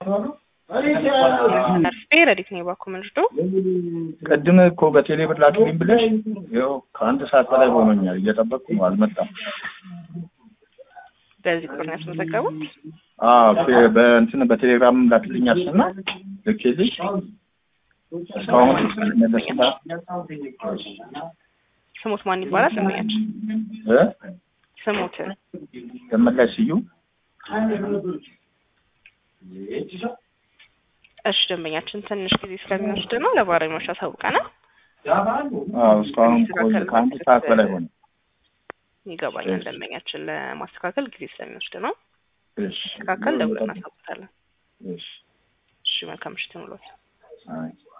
መርፌ ረዲት ነው የባኩ ምንድዶ ቅድም እኮ በቴሌ ብር ላክልኝ ብለሽ ይኸው ከአንድ ሰዓት በላይ ሆኖኛል እየጠበቅኩ ነው፣ አልመጣም። በዚህ ቁጥር ነው ያስመዘገቡት። አዎ ፌ- በእንትን በቴሌግራም ላክልኝ አልሽና ልኬልሽ እስካሁን መለስላ ስሙት ማን ይባላል? ስሙያችን እ ስሙት ደመላሽ ስዩም እሺ ደንበኛችን ትንሽ ጊዜ ስለሚወስድ ነው ለባለሙያዎች አሳውቀናል። አዎ እስካሁን ቆይ ከአንድ ሰዓት በላይ ሆነ። ይገባኛል። ደንበኛችን ለማስተካከል ጊዜ ስለሚወስድ ነው። እሺ ማስተካከል ደውለን እናሳውቃለን። እሺ እሺ መልካም ምሽት ይሁንልዎት። አይ